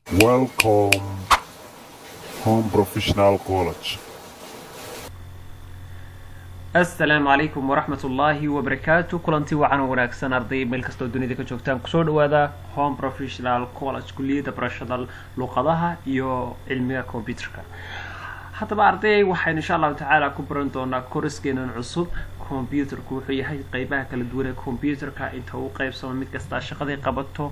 Welcome Home Professional College. asalaamu calaykum waraxmat ullaahi wabarakaatu kulanti wacan oo wanaagsan arday meel kastoo dunida ka joogtaan kusoo dhawaada home professional college kulliyadda barashada luqadaha iyo cilmiga computerka haddaba arday waxaynu insha allahu tacaala ku baran doonaa koriskeenan cusub computerku wuxuu yahay qeybaha kala duwan ee computerka inta uu qeybsamo mid kastaa shaqaday qabato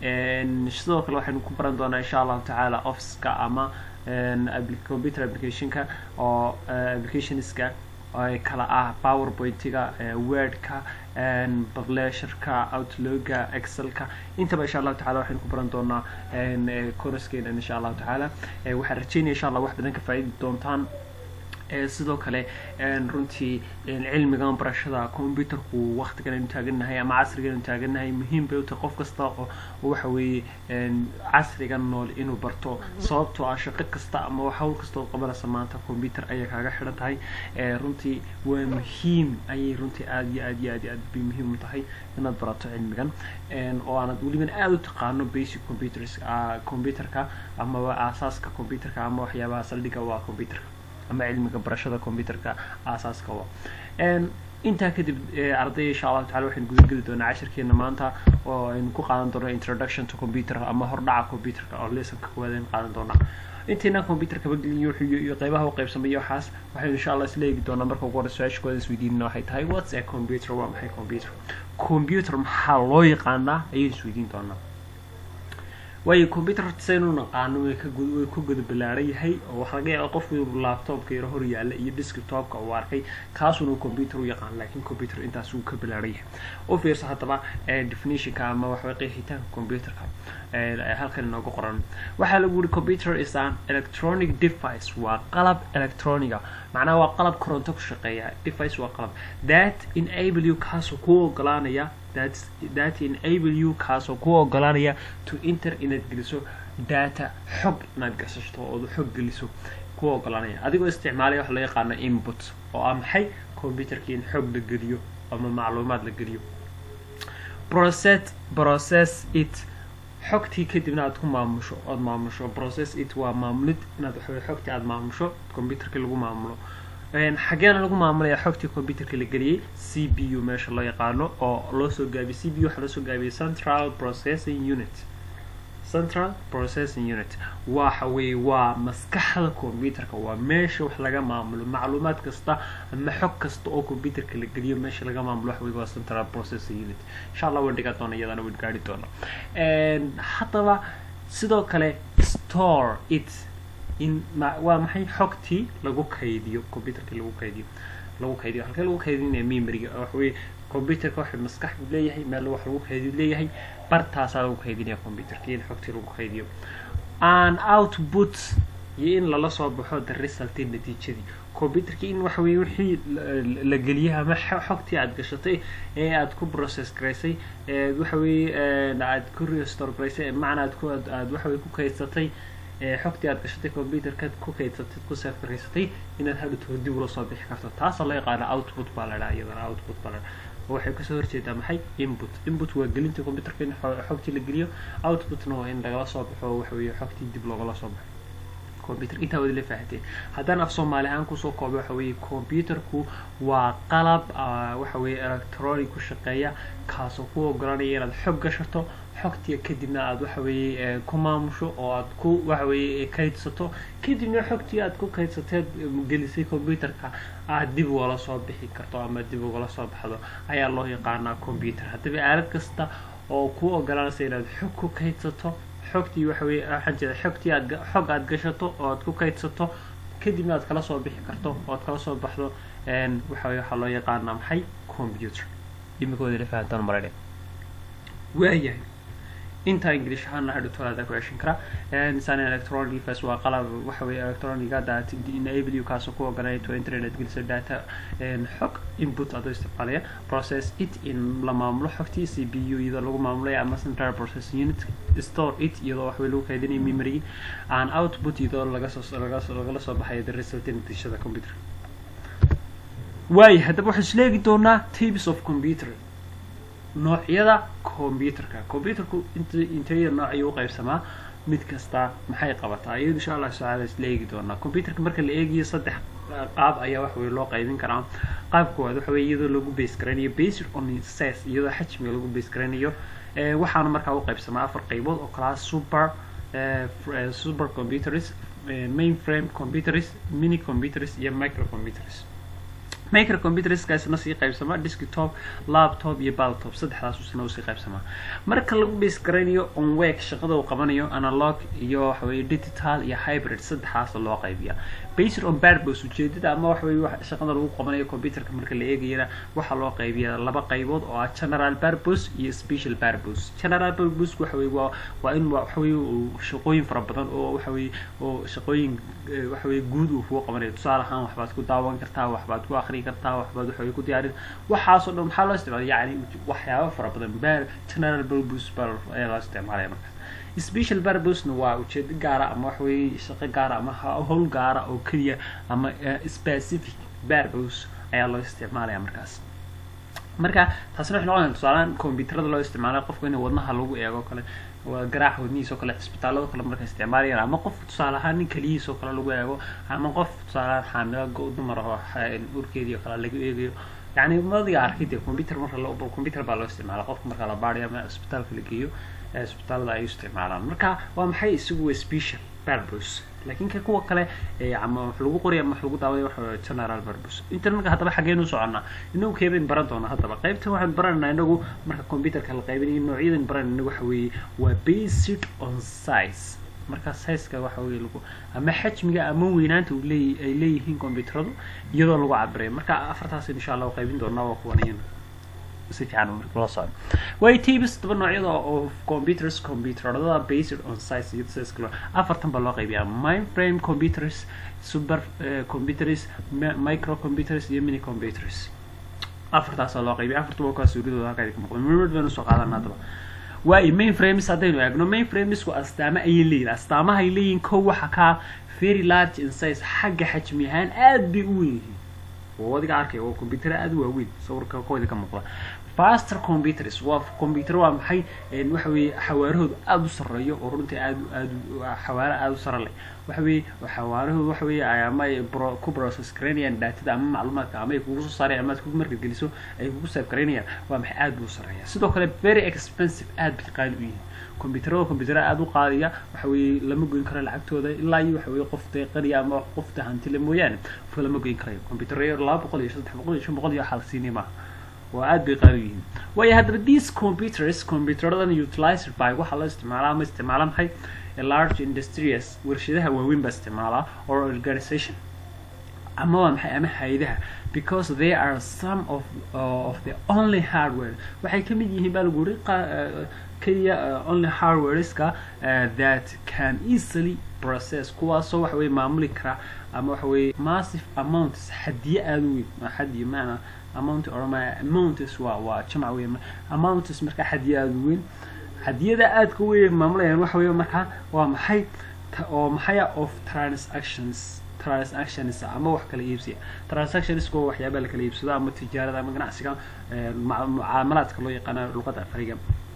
sidoo kale waxaynu ku baran doonaa insha allahu tacaala officeka ama computer applicationka oo applicationska ay kala ah powerpointiga wordka publisherka outlooga excelka intaba insha allahu tacala waxaynu ku baran doonaa koraskeena insha allahu tacaala waxaan rajeynaya insha allah wax badan ka faa'iidi doontaan sidoo kale runtii cilmigan barashada computerku waktigan aynu taagannahay ama casrigan aynu taagannahay muhiim bay u tahay qof kasta oo waxa weeye casrigan nool inuu barto sababtoo ah shaqo kasta ama hawl kasta oo qabanaysa maanta computer ayay kaaga xidhan tahay runtii waa muhiim ayay runtii aada iyo aad iyo aad iyo aad bay muhiim u tahay inaad barato cilmigan oo aanad weliban aada u taqaano basic computers computerka amaba aasaaska computerka ama waxyaabaha saldhiga waa computerka ama cilmiga barashada computerka aasaaska wa intaa kadib arday insha allahu tacala waxaynu gudageli doonaa cashirkeena maanta oo aynu ku qaadan doono introduction to computer ama hordhaca computerka oo lessonka koowaad aynu qaadan doonaa intayna computerka bageliyo iyo qeybaha u qeybsamay waxaas waxaynu insha allah isla eegi doonaa marka ugu hore su-aasha koowaad isweydiinina waxay tahay what's a computer waa maxay computer computer maxaa loo yaqaanaa ayaynu isweydiin doonaa waayo computer saynu naqaano way way ku guda ballaaran yahay oo waxa laga yaaba qofku inuu laptopka yaro hor yaalla iyo desktopka uu arkay kaasuna computer u yaqaan laakiin computer intaas uu ka ballaaran yahay u fiirsa haddaba definitionka ama waxaway qeexitaanka computerka halkan inoogu qoran waxaa lagu yiri computer is an electronic device waa qalab electroniga macnaha waa qalab koronto ku shaqeeya device waa qalab that enable you kaasoo ku ogolaanaya that that enable you kaasoo ku ogolaanaya to enter inaad geliso data xog inaad gasashto ood xog geliso ku ogolaanaya adigoo isticmaalaya waxa loo yaqaano input oo ah maxay computerkii in xog la geliyo ama macluumaad la geliyo process process it xogtii kadibna aad ku maamusho ood maamusho process it waa maamulid inaad waxawey xogtii aada maamusho computerkii lagu maamulo xageena lagu maamulaya xogtii computerka la geliyey c b u meesha loo yaqaano oo loo soo gaabiyey c b u waxaa loo soo gaabiyey central processing unit central processing unit waxa weeye waa maskaxda computerka waa meesha wax laga maamulo macluumaad kasta ama xog kasta oo computerka la geliyo meesha laga maamulo waxa weye waa central processing unit insha allah waan dhigaa doona iyadana waan gaari doona haddaba sidoo kale store it in waa maxay xogtii lagu kaydiyo computerka lagu kaydiyo lagu kaydiyo halkee lagu kaydinaya memoryga waxa weye computerka waxay maskax leeyahay meel wax lagu kaydiyo leeyahay bartaasaa lagu kaydinaya computerka in xogtii lagu kaydiyo an output iyo in lala soo baxo the result natiijadii computerka in waxa weye wixii la geliyay ama xogtii aada gashatay ee aada ku process garaysay waxa weye aada ku restore garaysay macna aad ku aad waxa weye ku kaydsatay xogtii aad gashatay computerka ku kaydsatay ku save garaysatay inaad hadhowto dib ula soo bixi karto taasoo loo yaqaana output baa la dhaha iyadana output baa la dhaha waxay kasoo horjeedaa maxay input input waa gelinta computerka in xogtii la geliyo outputna waa in lagala soo baxo waxa weeye xogtii dib loogala soo baxo computer intaa wadi la fahatee haddaan af soomaali ahaan kusoo kooba waxa weeye computerku waa qalab waxa weeye electronic ku shaqeeya kaasoo ku ogolanaya inaad xog gashato xogtiya kadibna aada waxa weeye ku maamusho oo aad ku waxa weeye kaydsato kadibna xogtii aad ku kaydsateed gelisay computerka aad dib ugala soo bixi karto ama dib ugala soo baxdo ayaa loo yaqaanaa computer haddaba aalad kasta oo ku ogolanaysa inaad xog ku kaydsato xogtii waxa weye waxaan jeeda xogtii aad xog aad gashato oo aad ku kaydsato kadibna aad kala soo bixi karto oo aad kala soo baxdo waxa weye waxaa loo yaqaanaa maxay computer imikooda la fahantaan maradhe waayahay intaa english ahaana hadhowtolaada ku ceshan karaa nisan electronic device waa qalab waxa weye electroniga that enable you kaasoo ku ogolanaya to internet gelisa data xog input adoo isticmaalaya process it in la maamulo xogtii c b u iyadoo lagu maamulaya ama central processing unit store it iyadoo wax wey lagu kaydinaya memory an output iyadoo laga soo lagala soo baxayo the result natiijada computer waayo haddaba waxaan isleegi doonaa types of computer noocyada computerka computerku int intaya nooc ayuu u qaybsamaa mid kasta maxay qabataa iyadu insha allah tacaala isla eegi doonaa computerka marka la eegayo saddex qaab ayaa wax weye loo qaybin karaa qaab koowaad waxa weye iyadoo lagu base garaynayo based on size iyadoo xajmiga lagu base garaynayo waxaana markaa u qaybsamaa afar qaybood oo kalaa super super computers mainframe computers mini computers iyo micro computers microcomputerskaasna sii qaybsamaa desktop laptop iyo baltop saddexdaasna usii qaybsamaa marka lagu base garaynayo onwek shaqada uu qabanayo analog iyo waxaweye digital iyo hybrid saddexdaas loo qaybiya based on purpose ujeedada ama waxaweye shaqada lagu qabanayo computerka marka la eegayana waxaa loo qaybiya laba qaybood oo ah general purpose iyo special purpose general purpose waxaweye waa waa in waxaweye shaqooyin fara badan oo waxaweye oo shaqooyin waxaweye guud uu kugu qabanayo tusaale ahaan waxbaad ku daawan kartaa waxbaad ku akhri kartaa waxbaad waxaweye ku diyaarin waxaasoo dhan maxaa loo isticmaala yani waxyaaba fara badan bar general purpose bar ayaa loo isticmaalaya markaas special purpose-na waa ujeedo gaara ama waxaweye shaqo gaara ama howl gaara oo keliya ama specific purpose ayaa loo isticmaalaya markaas marka taasina waxay noqonaya tusaalaan computerada loo isticmaalayo qofka in wadnaha lagu eego kale waa garaaca wadnihiis oo kale cisbitaalada kale markay isticmaalayaan ama qof tusaale ahaan nin keliyihiis oo kale lagu eego ama qof tusaale ahaan xaamilo dumar oo urkeedii oo kale laga eegayo yani madiga arkay dee computer marka la computer baa loo isticmaala qofka marka la baarayo ama cisbitaalka la geeyo cisbitaalada ay isticmaalaan marka waa maxay isagu special purpose laakiin ka kuwa kale ama wax lagu qoraya ama wax lagu daawaday waxa general purpose intan marka haddaba xageenu soconnaa inagu keebayn baran doonaa haddaba qaybtan waxaan baranaynaa inagu marka computerka la qaybinayo noocyadan baranayna waxa weeye waa based on size marka sizeka waxa weye lagu ama xajmiga ama weynaanta uu leey ay leeyihiin computeradu iyadoo lagu cabirayo marka afartaas insha allah qaybin doonaa waa kuwan iyana si fiican la socdo way tabs toba noocyada oo computers computerada based on size iyo size kale afartan baa loo qaybiyaa mainframe computers super computers micro computers iyo mini computers afartaasaa loo qaybiya afarta waa kaa suuradooda halkaa ka muuqda mid baynu soo qaadana haddaba waayo mainframes haddaynu eegno mainframesku astaamo ayay leeyihin astaamaha ay leeyihin kow waxa kaa very large in size xagga xajmi ahaan aad bay u weyn yihiin oo adiga arkay waa computer aada u waaweyn sawirka kooda ka muuqda faster computers waa computer waa maxay waxa weeye xawaarahoodu aada u sarreeyo oo runtii aada aada xawaare aada u sare leh waxa weeye xawaarahoodu waxa weeye ama ay ku process garaynayaan daatada ama macluumaadka ama ay kugu soo saarayaan ama aad ku marka geliso ay kugu save garaynayaan waa maxay aada buu sareeya sidoo kale very expensive aada bay qaali u yihiin computerada computerada aada u qaadaya waxa weeye lama goyn karo lacagtooda ilaa iyo waxa weeye qof deeqaniya ama qofta hantile mooyaane qofka lama goyn karayo computeryo laba boqol iyo saddex boqol iyo shan boqol iyo waxaa la siinaya maaha waa aada bay qaali u yihiin waayo haddaba these computers computeradan utilized by waxaa loo isticmaalaa ama isticmaala maxay large industries warshadaha waaweyn baa isticmaalaa or organization ama waa maxay ama hay-adaha because they are some of uh, of the only hardware waxay ka mid yihiin baa lagu uri keliya only hardwareska that can easily process kuwaasoo waxa weye maamuli kara ama waxa weye massive amounts xadiye aada u weyn xadiye maana amount orma amounts waa waa jamac weyn amounts markaa xadiye aada u weyn xadiyada aadka weyn maamulayaan waxa weye markaa waa maxay oo maxaya of transactions transactions ama wax kala iibsiya transactions waa waxyaabaa lakala iibsado ama tijaarada ama ganacsiga mucaamalaadka loo yaqaana luqada afariga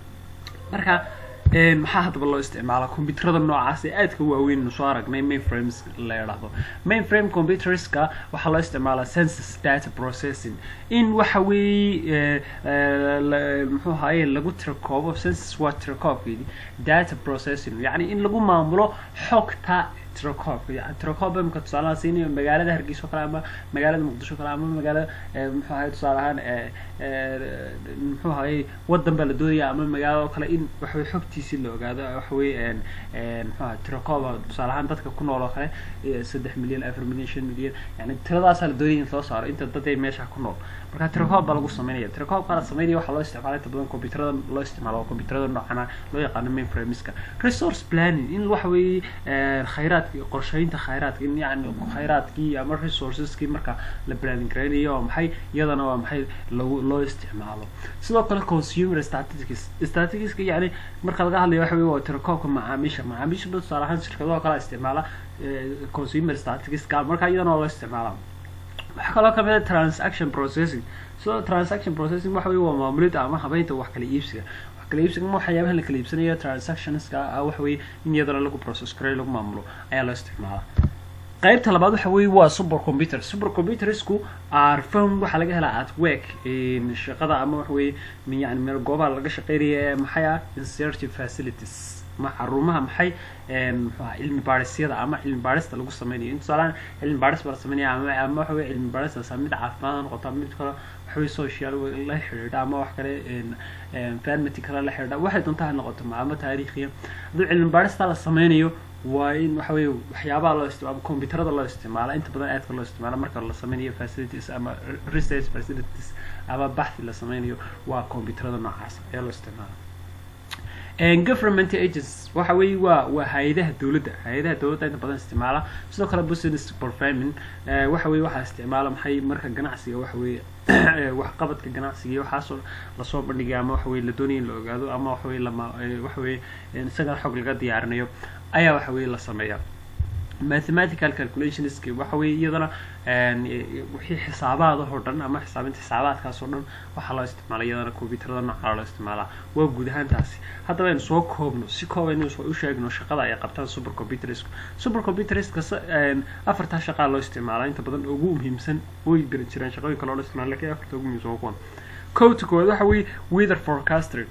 marka maxaa haddaba loo isticmaala computerada noocaas ee aadka waaweyn soo aragnay mainframes la idhaahdo mainframe computerska waxaa loo isticmaalaa census data processing in waxa weeye muxuu ahaye lagu tirakoobo census waa tirakoobkeedii data processing yacni in lagu maamulo xogta tirakoobka yani tirakoob imika tusaalahaan siinayo magaalada hargeysa oo kale ama magaalada muqdisho o kale ama magaalada muxuu ahaye tusaale ahaan muxuu ahaye wadan baa la doonaya ama magaalada oo kale in waxaweye xogtiisii la ogaado waxaweye muxuu ahay tirakooba tusaale ahaan dadka ku nool oo kale saddex milyan afar milyan shan milyan yani tiradaasaa la doonaya in loo saaro inta dad ay meesha ku nool marka tirakoob baa lagu sameynaya tirakoobkaa la sameynaya waxaa loo isticmaala inta badan computerada loo isticmaalo oo computerada noocana loo yaqaano mainframeska resource planning in waxa weeye khayraadki qorsheynta khayraadka in yani khayraadkii ama resourceskii marka la planning garaynayo oo maxay iyadana waa maxay lagu loo isticmaalo sidoo kale consumer statistics statisticska yani marka laga hadlayo waxa weye waa tirakoobka macaamiisha macaamiisha dhan tusaale ahaan shirkadaha kala isticmaala consumer statisticska marka iyadana waa loo isticmaala waxaa kaloo kamid a transaction processing so transaction processing waxa weye waa maamulida ama habeynta wax kala iibsiga kala iibsiga ama waxyaabaha la kala iibsanayo transactionska ah waxa weeye in iyadana lagu process gareyo lagu maamulo ayaa loo isticmaalaa qaybta labaad waxa weeye waa super computer super computersku are found waxaa laga helaa at work shaqada ama waxa weeye yani meel goobaha laga shaqeynaya ee maxay ah insertive facilities ma xarumaha maxay muxuu aha cilmi baadhisyada ama cilmi baadhista lagu sameynayo in tusaalahaan cilmi baadhis baa la sameynaya ama ama waxa weye cilmi baadhistaas mid caafimaad ha noqoto ama mid kale waxa weye social la xidhiidha ama wax kale environment kale la xidhiidha waxay doontaa ha noqoto ama taariikhiya hadduu cilmi baadhista la sameynayo waa in waxa weeye waxyaabaha loo isticmaalo computerada loo isticmaala inta badan aadka loo isticmaala marka la sameynayo facilities ama research facilities ama baxthi la sameynayo waa computerada noocaas ayaa loo isticmaala government agents waxa weeye waa waa hay-adaha dowladda hay-adaha dowladda inta badan isticmaala sidoo kale business performing waxa weye waxaa isticmaala maxay marka ganacsiga waxa weeye waxqabadka ganacsiga iyo waxaasoo lasoo bandhigaya ama waxa weye la doonaya in la ogaado ama waxa weye lama waxa weye isaga xog laga diyaarinayo ayaa waxa weye la sameeya mathematical calculationsk waxa weye iyadana wixii xisaabaadahoo dhan ama xisaabinta xisaabaadkaas oo dhan waxaa loo isticmaala iyadana computerada noocaa loo isticmaalaa waa guud ahaan taasi haddaba aynu soo koobno si koobaynu u sheegno shaqada ay qabtaan super computersku super computerska afartaa shaqaa loo isticmaalaa inta badan ugu muhiimsan way beri jireen shaqooyin kale oo loo isticmaala lakin afarta ugu muhiimsan waa kuwan kowta koowaad waxa weeye weather forecasting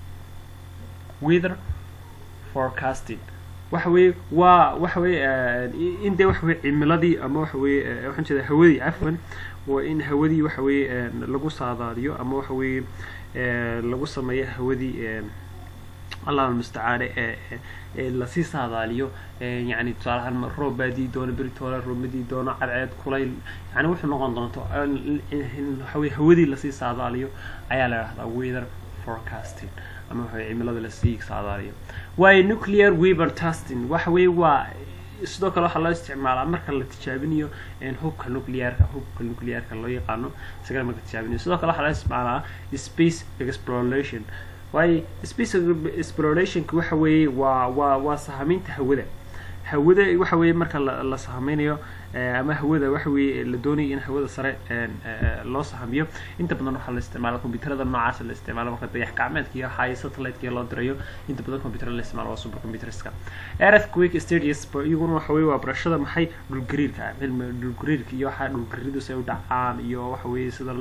weather forecasting waxa weeye waa waxa weeye in dee waxa weye cimiladii ama waxa weye waxaan jeeda hawadii cafwan waa in hawadii waxa weeye lagu saadaaliyo ama waxa weeye lagu sameeyo hawadii allah almustacaane ee lasii saadaaliyo yani tusaalahaan roob baadii doono beritoole roobmadii doono cadceed kulayl yani wuxuu noqon doonto waxaweye hawadii lasii saadaaliyo ayaa la dhahdaa weather forecasting ama waxa cimilada lasii saadaaliyo waayo nuclear weaver testing waxa weeye waa sidoo kale waxaa loo isticmaalaa marka la tijaabinayo hubka nuclearka hubka nuclearka loo yaqaano isagana marka tijaabinayo sidoo kale waxaa loo isticmaalaa space exploration waayo space explorationka waxa weeye waa waa waa sahaminta hawada hawada waxa weeye marka la la sahameynayo ama hawada waxa weeye la doonayo in hawada sare loo sahamiyo inta badan waxaa la isticmaala computerada noocaas la isticmaalo marka dayax gacmeedka iyo high satellite loo dirayo inta badan computerada la isticmaalo waa super computerska earthquake stages iyaguna waxa weeye waa barashada maxay dhulgariirka cilmi dhulgariirka iyo waxa dhulgariiradu say u dhacaan iyo waxa weeye sida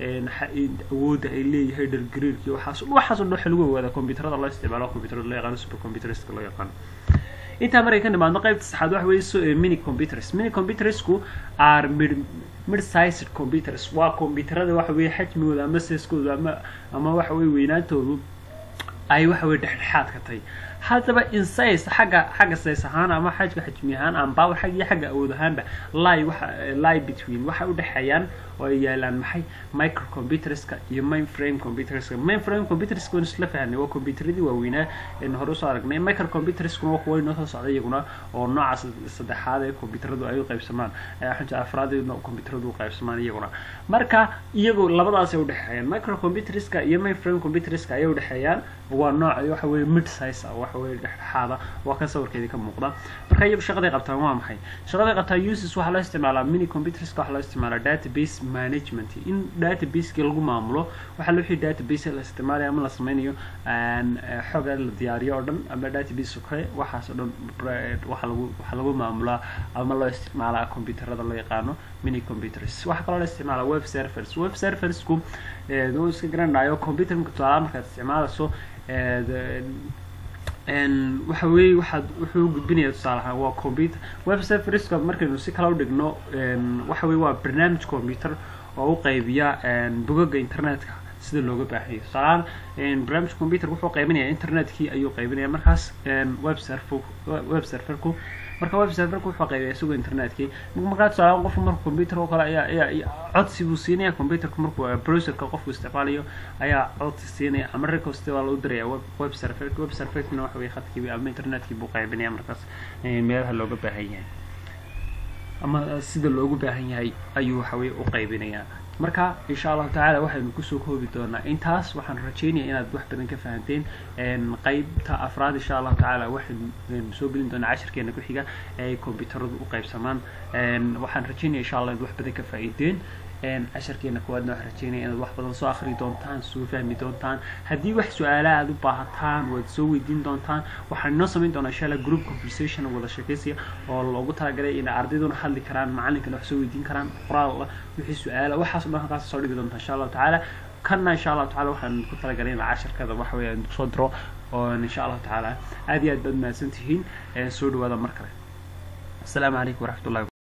awoodda ay leeyahay dhulgariirka iyo waxaas waxaas oo dhan waxa lagu ogaada computerada loo isticmaalo computerada loo yaqaano super computerska loo yaqaano intaa markay ka nimaadno qaybta saxaad waxa weeye so mini computers mini computersku are mid mid sized computers waa computerada waxa weeye xajmigooda ama seeskooda ama ama waxa weeye weynaantoodu ay waxa weye dhexdhexaad ka tahay haddaba insize xagga xagga size ahaan ama xajka xajmi ahaan ama power xag iyo xagga awood ahaanba lie waxa lie between waxay u dhexeeyaan oo ay yaalaan maxay microcomputerska iyo mainframe computerska mainframe computerska waan isla fahanay waa computeradii waaweynaa een hore usoo aragnay microcomputerskuna waa kuwa inoo soo socda iyaguna oo noocaas saddexaad ee computeradu ay u qaybsamaan xunta afraad ee computeradu u qaybsamaan iyaguna marka iyagu labadaas ay udhexeeyaan microcomputerska iyo mainframe computerska ayay udhexeeyaan waa nooc waxa weeye mid size ah waxa weeye dhexdhexaada waa kan sawirkeedii ka muuqda marka iyagu shaqaday qabtaan waa maxay shaqaday qabtaan uses waxaa loo isticmaalaa mini computerska waxaa loo isticmaalaa database management in databaseki lagu maamulo waxaa loo wixii database la isticmaalayo ama la sameynayo xoga la diyaariyo oo dhan ama database kale waxaas oo dhan waxa lagu waxaa lagu maamulaa ama loo isticmaalaa computerada loo yaqaano mini computers waxaa kaloo la isticmaalaa web servers web serversku uu iska garanayo computerka tusaalaha markaad isticmaalayso waxa weeye waxaad wuxuu gudbinaya tusaale ahaan waa computer web serverska markaynu si kala u dhigno waxa weye waa barnaamij computer oo u qaybiya bogaga internetka sida looga baahayo tusaalahaan barnaamij computer wuxuu qaybinaya internetkii ayuu qaybinaya markaas web server web serverku marka web serverku wuxuu qaybaya isagoo internetkii markaa tusaalahaan qofku marka computer oo kale ayaa ayaa codsi buu siinaya computerka markuu browserka qofku isticmaalayo ayaa codsi siinaya ama request waa lagu diraya web web server web serverkina waxa weye khadkii ama internetkii buu qaybinaya markaas meelaha looga baahan yahay ama sida loogu baahan yahay ayuu waxa weye u qaybinayaa marka insha allahu tacaala waxaynu kusoo koobi doonaa intaas waxaan rajeynaya inaad wax badan ka fahanteen qeybta afraad insha allahu tacaala waxaynu soo gelin doonaa cashirkeena ku xiga ee ay computeradu u qaybsamaan waxaan rajeynaya insha allah inaad wax badan ka faa'iideen casharkeena kuwaadna waxaan rajeynaya inaad wax badan soo akhri doontaan soo fahmi doontaan haddii wax su-aala aad u baahataan waad soo weydiin doontaan waxaan inoo samayn doonaa insha allah group conversation wada sheekaysiya oo loogu talagalay in ardayduna hadli karaan macalinkana wax soo weydiin karaan qoraal wixii su-aala waxaas o dhan halkaas soo dhigi doonta insha allahu tacaala kana insha allahu tacala waxaan ku talagalay in casharkada waxa weeye aan soo diro oo insha allahu tacaala aad iyo aad baad mahadsan tihiin soo dhawaada mar kale asalaamu calaykum waraxmat ullahi